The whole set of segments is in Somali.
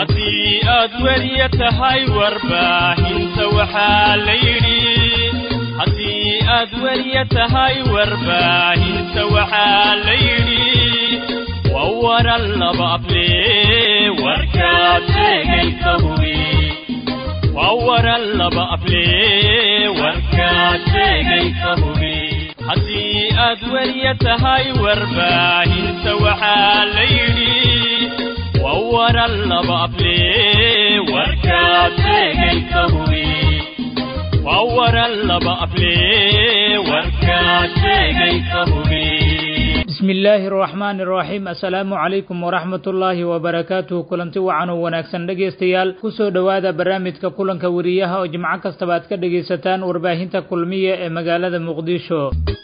haddii aad weriya tahay warbaahinta waxaa la yidhi haddii aad weriya tahay warbaahinta waxaa la yidhi waa waran laba afle warkaad sheegaysa hubi waa waran laba afle warkaad sheegaysa hubi haddii aad weriya tahay warbaahinta waxaa la yidhi waa waran laba afle warkaad sheegaysa hubi waa waran laba afle warkaad sheegaysa hubi bismi illaahi araxmaani araxiim assalaamu calaykum waraxmat ullaahi wabarakaatuhu kulanti wacan oo wanaagsan dhegaystayaal kusoo dhowaada barnaamijka kulanka weriyaha oo jimco kastaba aad ka dhegaysataan warbaahinta kulmiya ee magaalada muqdisho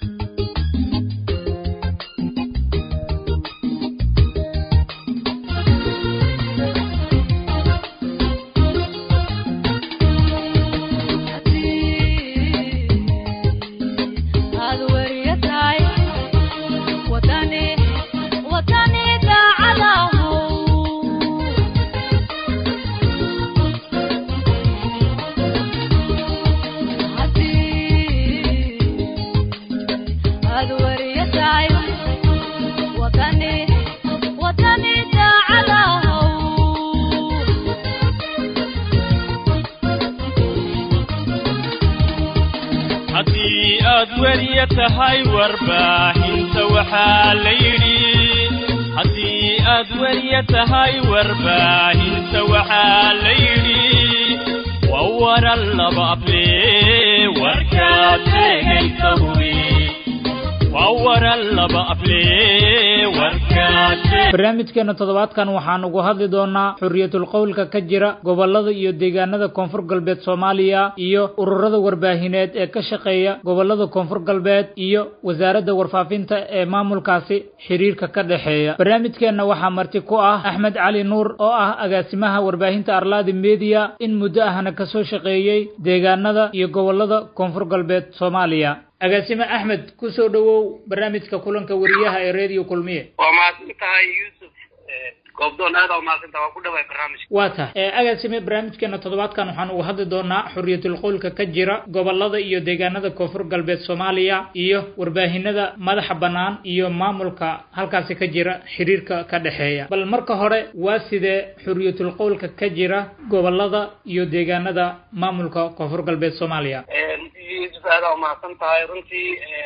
haddii aad weriya tahay warbaahinta waxaa la yidhi haddii aad weriya tahay warbaahinta waxaa la yidhi waa waran laba afle warkaad sheegaysa hubi waa waran laba afle warkaad barnaamijkeena toddobaadkan waxaan ugu hadli doonaa xuriyatul qowlka ka jira gobolada iyo deegaanada koonfur galbeed soomaaliya iyo ururada warbaahineed ee ka shaqeeya gobolada koonfur galbeed iyo wasaaradda warfaafinta ee maamulkaasi xiriirka ka dhexeeya barnaamijkeenna waxaa marti ku ah axmed cali nuur oo ah agaasimaha warbaahinta arlaadi media in muddo ahna kasoo shaqeeyey deegaanada iyo gobolada koonfur galbeed soomaaliya agaasime axmed kusoo dhowow barnaamijka kulanka weriyaha ee radio kulmiye waa mahadsan tahay yuusuf goobdoon aada u mahadsan tahay waa ku dhawaay barnaamijka waa tahay agaasime barnaamijkeena toddobaadkan waxaan uga hadli doonaa xuriyatul qowlka ka jira gobolada iyo deegaanada koonfur galbeed soomaaliya iyo warbaahinada madaxa bannaan iyo maamulka halkaasi ka jira xiriirka ka dhexeeya bal marka hore waa sidee xuriyatul qowlka ka jira gobolada iyo deegaanada maamulka koonfur galbeed soomaaliya yuusuf aada u mahadsan tahay runtii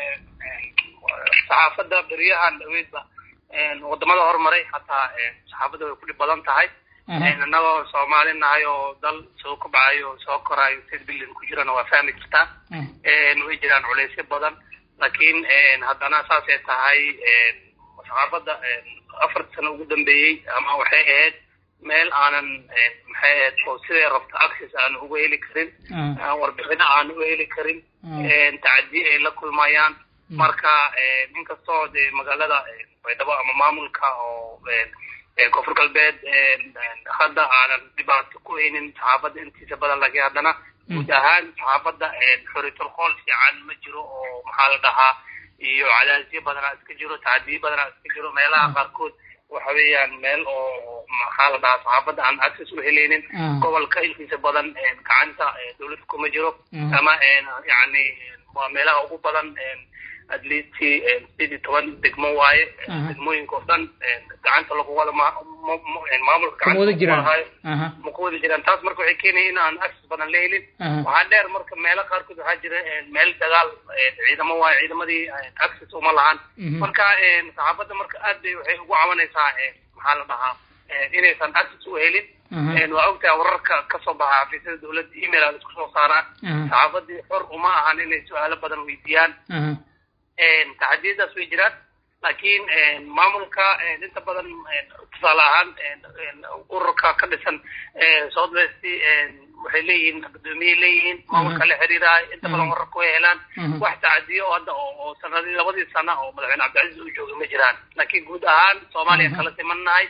saxaafadda beryahan dhaweydba wadamada horumaray hataa saxaafadda way ku dhib badan tahay innagoo soomaali nahay oo dal soo kobcayo oo soo korayo sid bilyan ku jirana waa fahmi kartaa way jiraan culeysyo badan laakiin haddana saasay tahay saxaafadda afarta sano ugu dambeeyey ama waxay ahayd meel aanan maxay ahayd oo siday rabto access aan uga heli karin warbixino aan uga heli karin tacadiye ay la kulmayaan marka inkastoo de magaalada baydhabo ama maamulka oo koonfur galbeed hadda aanan dhibaato ku haynin saxaafadda intiisa badan laakiin haddana guud ahaan saxaafadda xoritul qool fiican ma jiro oo maxaa la dhahaa iyo cadaadisyo badanaa iska jiro tacadiyo badanaa iska jiro meelaha qaarkood waxa weeyaan meel oo maxaa la dhahaa saxaafadda aan access u helaynin gobolka intiisa badan gacanta dawladda kuma jiro ama yani waa meelaha ugu badan at least sidii iyo toban degmo waaye degmooyinka oo dhan gacanta lagu wada maamulka gacantahayo ma ku wada jiraan taas marka waxay keenaya in aan access badan la helin waxaa dheer marka meelo qaarkood waxaa jira meel dagaal ciidamo waaye ciidamadii access uma lahan marka saxaafadda marka aad bay waxay ugu cabanaysaa maxaa la dhahaa inaysan access u helin waa ogtahay wararka kasoo baxa xafiisyada dawladda email aan isku soo saaraa saxaafadii xor uma ahan inay su-aalo badan weydiiyaan taxadiyadaas way jiraan laakiin maamulka inta badan tusaale ahaan ururka ka dhisan south west waxay leeyihiin gudoomiyay leeyihiin maamulka la xiriiraayo inta badan wararka way helaan wax tacadiyo hadda oo sanadii labadii sana oo madaxweyne cabdicasiis uu joogay ma jiraan laakiin guud ahaan soomaaliya kala simannahay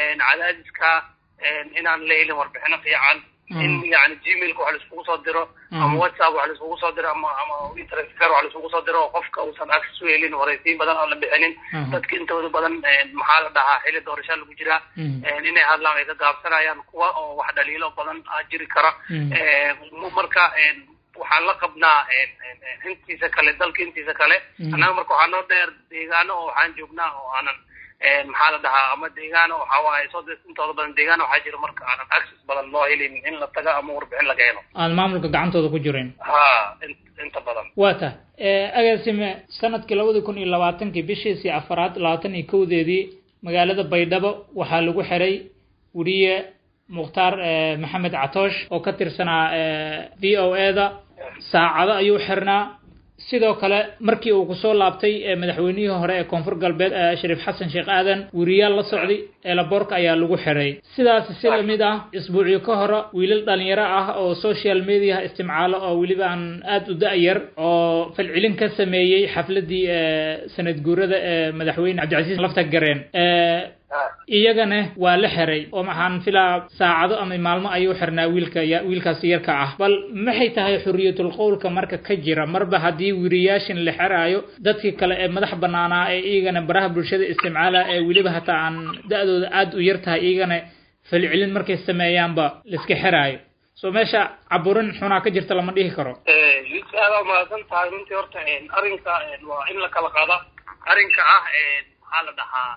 cadaadiska inaan la helin warbixino fiican in yani gmailka wax laiskugu soo diro ama whatsapp wax laiskugu soo diro ama ama internet fair wax laiskugu soo diro oo qofka uusan access u helin waraysiin badan oo la bixinin dadka intooda badan maxaa la dhahaa xili doorasha lagu jiraa inay hadlaan ay ka gaabsanayaan kuwa oo wax dhaliilo badan jiri kara marka waxaan la qabnaa intiisa kale dalka intiisa kale annaga marka waxaa noo dheer deegaano oo waxaan joognaa oo aanan maxaa la dhahaa ama deegaano waxa waaye soo intooda badan deegaano waxaa jira marka aanan access badan loo helin in la taga ama warbixin laga helo aan maamulka gacantooda ku jirin ha inta badan waa ta agaasime sanadkii labadii kun iyo labaatankii bishiisii afaraad labaatan iyo kowdeedii magaalada baydhabo waxaa lagu xiray weriye mukhtaar maxamed catoosh oo ka tirsanaa v o e da saacado ayuu xirnaa sidoo kale markii uu kusoo laabtay madaxweynihii hore ee koonfur galbeed shariif xasan sheekh aadan weriyaal la socday eelaboorka ayaa lagu xiray sidaas si lamid ah isbuucyo ka hore wiilal dhalinyaro ah oo social mediaha isticmaalo oo weliba aan aada u da-yar oo falcelin ka sameeyey xafladii sanad guurada ee madaxweyne cabdicasiis lafta gareen iyagana waa la xiray oo maxaan filaa saacado ama maalmo ayuu xirnaa wiilka wiilkaasi yarka ah bal maxay tahay xuriyatul qowlka marka ka jira marba haddii weriyaashin la xiraayo dadkii kale ee madax banaanaa ee iyagana baraha bulshada isticmaala ee weliba hataa aan da-dooda aada u yar tahay iyagana falcelin markay sameeyaanba laiska xiraayo so meesha caburin xunaa ka jirta lama dhihi karo yusuf aada mahadsan tahay runtii horta arrinka waa in la kala qaada arrinka ah maxaa la dhahaa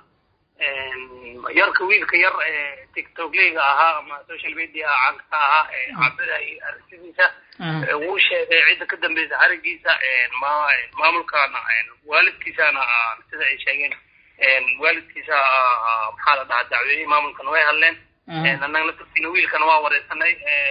yarka wiilka yar ee tiktoklayga ahaa ama social media caanka ka ahaa ee cabiraya aragtidiisa wuu sheegay cidda ka dambeysa harigiisa ma maamulkana waalidkiisana sida ay sheegeen waalidkiisa maxaa la dhahaa dacweeyey maamulkana way hadleen annaga naftirkiina wiilkana waa wareysanay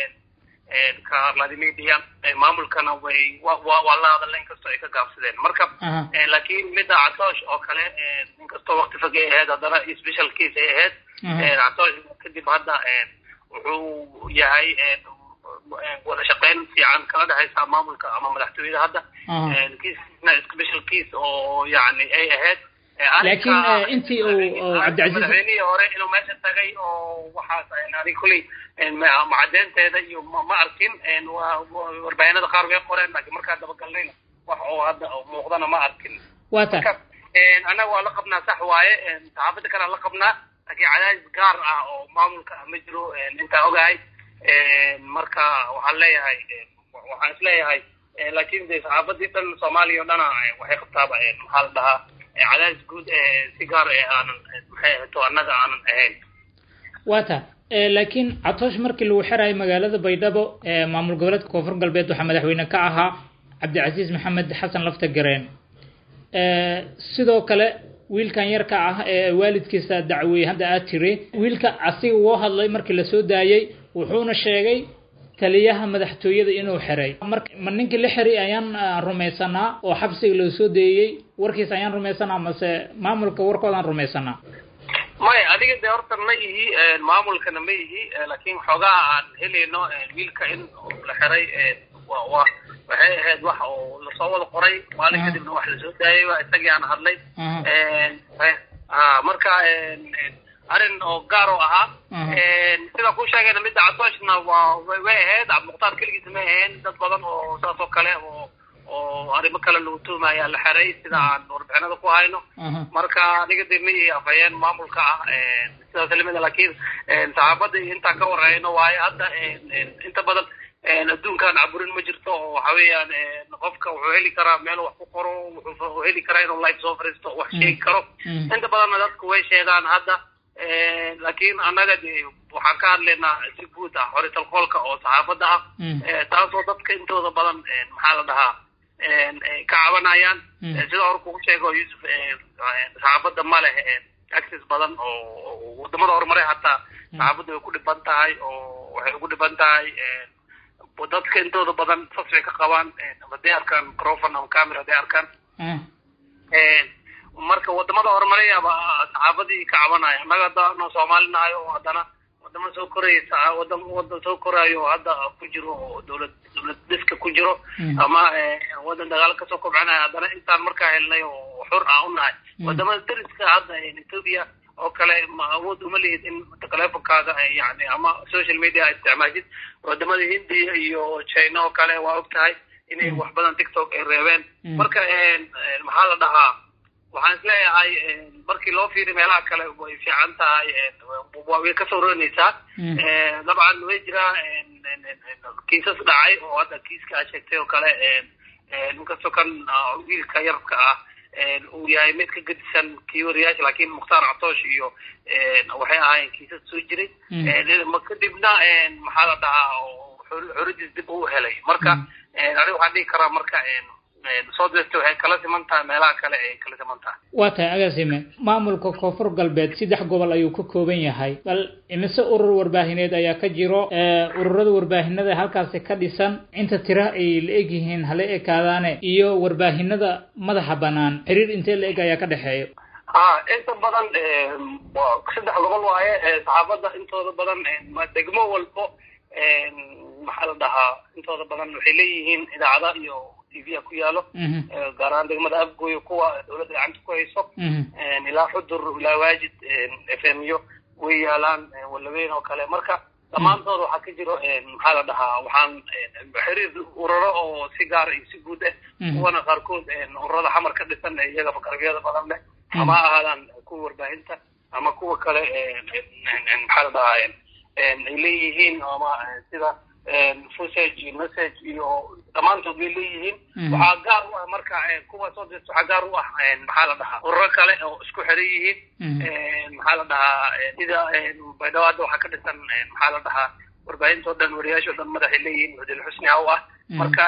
ka vladimir maamulkana way waa la hadalna inkastoo ay ka gaabsadeen marka laakiin midda catoosh oo kale inkastoo wakti fog ay ahayd haddana special case ay ahayd catoosh kadib hadda wuxuu yahay wada shaqeyn fiican kala dhexaysa maamulka ama madaxtooyada hadda kiisna special case oo yani ay ahayd laakiin intii uu cabdicasiis madaxweynihii hore inuu meesha tagay oo waxaas adig kuley macadeynteeda iyo ma arkin warbaahinada qaar way qoreen laakiin markaa dabagalnayna wax oo hadda muuqdana ma arkin waa ta annaga waa la qabnaa sax waaye saxaafada kalea la qabnaa laakiin cadaadis gaar ah oo maamulka ma jiro intaa ogahay marka waxaan leeyahay waxaan isleeyahay laakiin de saxaafadii dhan soomaaliya o dhana waxay qabtaaba maxaa la dhahaa cadaadis guud si gaar ee aanan maxay ahayto annaga aanan ahayn waa ta laakiin catoosh markii lagu xirayo magaalada baydhabo maamul goboleedka koonfur galbeed waxaa madaxweyne ka ahaa cabdicasiis maxamed xasan lafta gareen sidoo kale wiilkan yarka ah ee waalidkiisa dacweeyey hadda aad tiri wiilka asiga woo hadlay markii lasoo daayey wuxuuna sheegay taliyaha madaxtooyada inuu xiray marka ma ninkii la xiray ayaan rumaysanaa oo xabsiga loo soo deeyey warkiisa ayaan rumaysanaa mase maamulka warkoodaan rumaysanaa maya adiga de horta ma ihi maamulkana ma ihi laakiin xoogaha aan helayno wiilka in la xiray wa wa waxay ahayd wax oo lasoo wada qoray maalin kadibna wax lasoo daayay waa isagii aan hadlay marka arrin oo gaar oo ahaa sida ku sheegayna midda catooshna waa way ahayd cabdimukhtaar keligiisa may ahayn dad badan oo saas oo kale oo oo arrimo kale lagu tuumaya la xiray sida aan warbixinada ku hayno marka aniga de may afhayeen maamulka ah sidaas lamida laakiin saxaabada intaan ka warhayno waayo hadda inta badan adduunkan caburin ma jirto oo waxa weeyaan qofka wuxuu heli karaa meel wax ku qoro wuxuu heli karaa inuu live soo fariisto wax sheegi karo inta badanna dadku way sheegaan hadda laakiin annaga de waxaan ka hadlaynaa si guud ah horital qoolka oo saxaafadda ah taasoo dadka intooda badan maxaa la dhahaa ka cabanayaan sida hore kugu sheego yusuf saxaafadda ma leh access badan oo wadamada horumaray hataa saxaafadda way ku dhiban tahay oo waxay ugu dhiban tahay dadka intooda badan sas bay ka qabaan hadday arkaan microphone ama camera hadday arkaan marka wadamada horumarayaba saxaafadii ka cabanaya annaga hadda no soomaali nahay oo haddana wadamo soo koraysa wadam wadan soo korayo oo hadda ku jiro oo dowlad dowlad dhiska ku jiro ama wadan dagaalo kasoo kobcinaya haddana intaan markaa helnay oo xur ah u nahay wadamada dariska hadda ethoopia oo kale ma awood uma lihid in telefonkaada yani ama social media isticmaashid wadamada hindiya iyo china oo kale waa og tahay inay wax badan tiktok ay reebeen marka maxaa la dhahaa waxaan isleeyahay markii loo fiiriy meelaha kale way fiican tahay way kasoo rooneysaa dabcan way jiraa kiisas dhacay oo hadda kiiska aad sheegtay oo kale inkastoo kan wiilka yarka ah uu yahay mid ka gedisan kii wariyaasha laakiin mukhtaar catoosh iyo waxay ahaayeen kiisas soo jiray kadibna maxaa la dhahaa xoradiis dib u helay marka aniga waxaan dhihi karaa marka soo dirta waxay kala siman tahay meelaha kale ay kala siman tahay waa tahay agaasime maamulka koonfur galbeed saddex gobol ayuu ka kooban yahay bal imise urur warbaahineed ayaa ka jiro ururada warbaahinada halkaasi ka dhisan inta tira ay la eg yihiin hala ekaadaane iyo warbaahinada madaxa banaan xiriir intee la eg ayaa ka dhexeeya ha inta badan saddex gobol waaye saxaafadda intooda badan degmo walbo maxaa la dhahaa intooda badan waxay leeyihiin idaacada iyo tv ku yaalo gaar ahaan degmada afgoyo kuwa dawladda gacanta ku hayso ilaa xudur ilaa waajid f m yo way yaalaan walaweyn oo kale marka dhammaantood waxaa ka jiro maxaa la dhahaa waxaan xiriir ururo oo si gaar iyo si guud ah kuwana qaarkood ururada xamar ka dhisan iyaga fakarabiyada badan leh ama ha ahaadaan kuwa warbaahinta ama kuwa kale maxaa la dhahaa ay leeyihiin ama sida fusage iyo message iyo dhammaantood bay leeyihiin waxaa gaar u ah marka kuwa soo dirta waxaa gaar u ah maxaa la dhahaa ururo kale oo isku xiran yihiin maxaa la dhahaa sida baydhabo hadda waxaa ka dhisan maxaa la dhahaa warbaahinta o dhan wariyaasha o dhan madaxay leeyihiin mudil xusni haw ah marka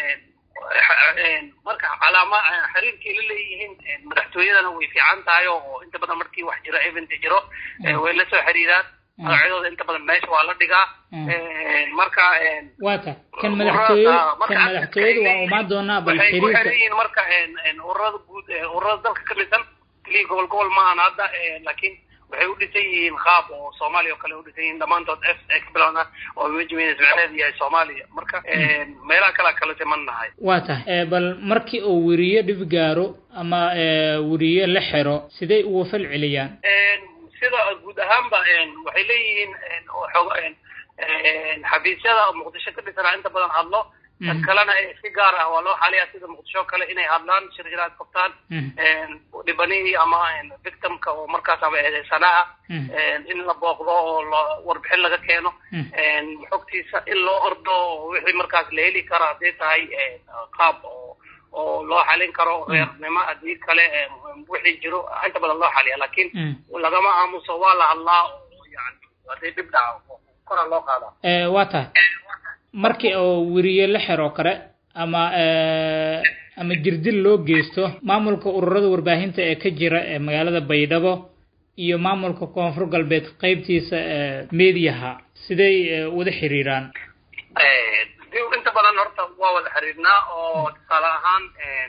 marka calaama xiriirkay la leeyihiin madaxtooyadana way fiican tahay oo inta badan markii wax jiro event jiro way la soo xiriiraan magacyadooda inta badan meesha waa la dhigaa marka waa ta kan madaxtooyada kan madaxtooyada waa umaan doonaa bal waxay ku xiriirka xiran yihiin marka ururada guud ururada dalka ka dhisan keliya gobol gobol maahan hadda laakiin waxay u dhisan yihiin qaab oo soomaaliya oo kale u dhisan yihiin dhammaantood f explon ah oo wejiminas macneheedu yahay soomaaliya marka meelaha kalea kala siman nahay waa tahay bal markii uu weriye dhib gaaro ama weriye la xiro sidey uga fal celiyaan sida guud ahaanba waxay leeyihiin xog xafiisyada muqdisho ka dhisanaa inta badan hadlo dad kalena si gaar ah waa loo xaliyaa sida muqdisho kale inay hadlaan shirjiraad qabtaan dhibanihii ama victimka oo markaas ama eedeysanaha in la booqdo oo warbixin laga keeno xogtiisa in loo ordo wixii markaas la heli karo hadday tahay qaab oo oo loo xalin karo reernimo haddii kale wixii jiro inta badan loo xaliya laakiin lagama aamuso waa la hadlaa oo yani hadday dhib dhaco kora loo qaadaa waa tahay markii oo weriye la xiro kale ama ama jirdil loo geysto maamulka ururada warbaahinta ee ka jira ee magaalada baydhabo iyo maamulka koonfur galbeed qeybtiisa mediaha siday wada xiriiraan inta badan horta waa wada xiriirnaa oo tusaale ahaan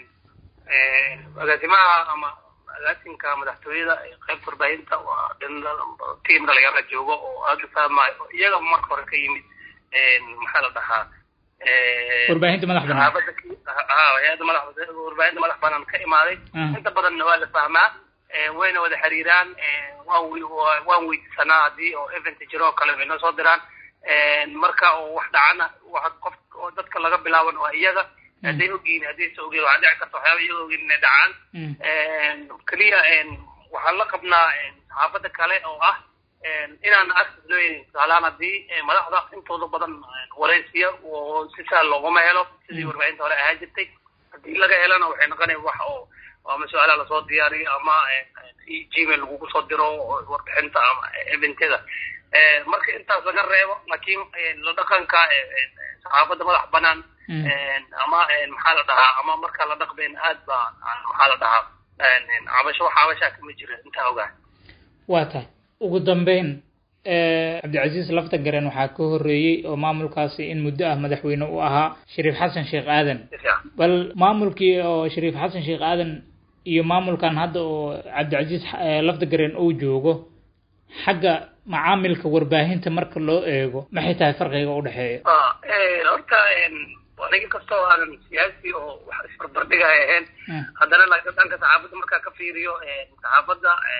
agaasimaha ama agaasimka madaxtooyada qaybta warbaahinta waa tiim dhalinyarada joogo oo aada fahmayo iyaga marka hore ka yimid maxaa la dhahaa warbaahinta madax banaan hay-adda madax warbaahinta madax banaan ka imaaday inta badanna waa la fahmaa wayna wada xiriiraan waan waan weydiisanaa haddii oo event jiro oo kale way noo soo diraan marka oo wax dhacana wax qof oo dadka laga bilaaban waa iyaga hadday ogyihin haddaysa ogyihin waxaa dhici karta waxyaaba iyaga ogyihin inay dhacaan keliya waxaan la qabnaa saxaafadda kale oo ah inaan access loo yeelin tusaalehaan haddii madaxda intooda badan waraysiya oo si sahal looguma helo sidii warbaahinta hore ahaan jirtay haddii laga helana waxay noqonaya wax oo ama su-aalaha lasoo diyaariyo ama gmail lagugu soo diro warbixinta ama eventyada marka intaas laga reebo laakiin la dhaqanka saxaafadda madax banaan ama maxaa la dhahaa ama markaa la dhaqbeen aad baa maxaa la dhahaa cabasho wax cabashaa kama jira intaa ogaa waa tahay ugu dambeyn cabdicasiis lafta garen waxaa ka horreeyey oo maamulkaasi in muddo ah madaxweyne u ahaa shariif xasan sheekh aadan bal maamulkii oo shariif xasan sheekh aadan iyo maamulkan hadda oo cabdicasiis lafta garen uu joogo xagga macaamilka warbaahinta marka loo eego maxay tahay farqiga udhexeeya horta aniga kastoo aanan siyaasi oo wax isbarbardhiga ay ahayn haddana laakiin dhanka saxaafadda markaa ka fiiriyo saxaafadda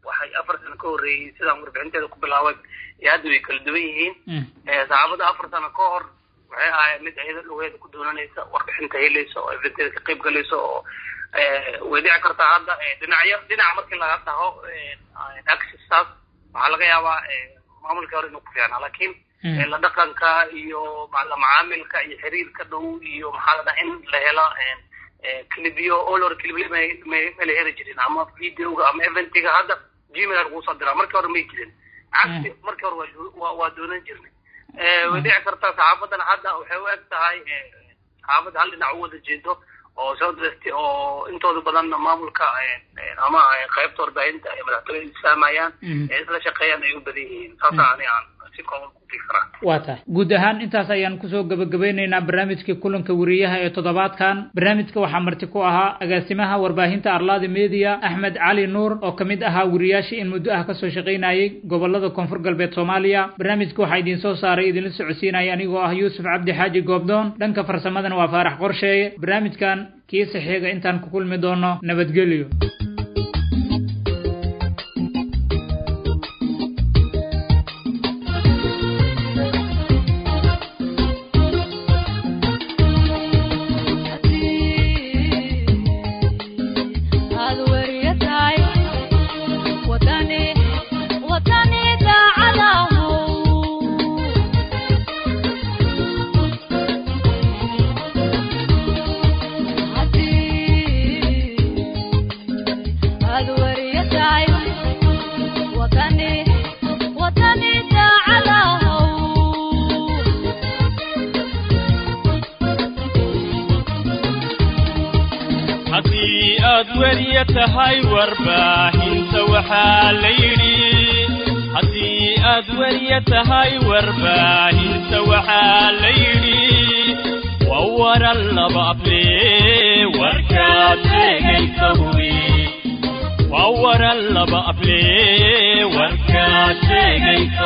waxay afar sano ka horreeyey sidaan warbixinteeda ku bilaabay iyo hadda way kala duwan yihiin saxaabada afar sano ka hor waxay ahayd mid ayada lugeeda ku doonanaysa warbixinta helaysa oo eventeeda ka qayb galaysa oo way dhici kartaa hadda dhinacyo dhinaca markii laga dhaho accessaas waxaa laga yaabaa maamulkii hore inuu ku fiicnaa laakiin la dhaqanka iyo la macaamilka iyo xiriirka dhow iyo maxaa la dhaha in la helo clibyo olor clibyo ma la heli jirin ama videoga ama eventiga hadda gmail lagu soo diraa markii hore may jirin cagsi markii hore waa waa doonan jirnay way dhici kartaa saxaafadan hadda waxay u eg tahay saxaafadda hal dhinac u wada jeedo oo soo dirastay oo intooda badan maamulka ama qaybta warbaahinta ay madaxtooyada isfahmayaan ee isla shaqeeyaan ay u badan yihiin saasa ani aan si kooban ku fikraa waa tahay guud ahaan intaas ayaan kusoo gabagabeyneynaa barnaamijkii kulanka wariyaha ee toddobaadkan barnaamijka waxaa marti ku ahaa agaasimaha warbaahinta arlaadi media axmed cali nuur oo kamid ahaa wariyaashii in muddo ah kasoo shaqaynayay gobolada koonfur galbeed soomaaliya barnaamijka waxaa idiin soo saaray idinla socodsiinaya anigoo ah yuusuf cabdi xaaji goobdoon dhanka farsamadana waa faarax qorsheeye barnaamijkan kiisa xiga intaan ku kulmi doono nabadgelyo haddii aad weriya tahay warbaahinta waxaa la yidhi haddii aad weriya tahay warbaahinta waxaa la yidhi waa waran laba able warkaad sheegaysa hubi waa waran laba able warkaad sheegaysa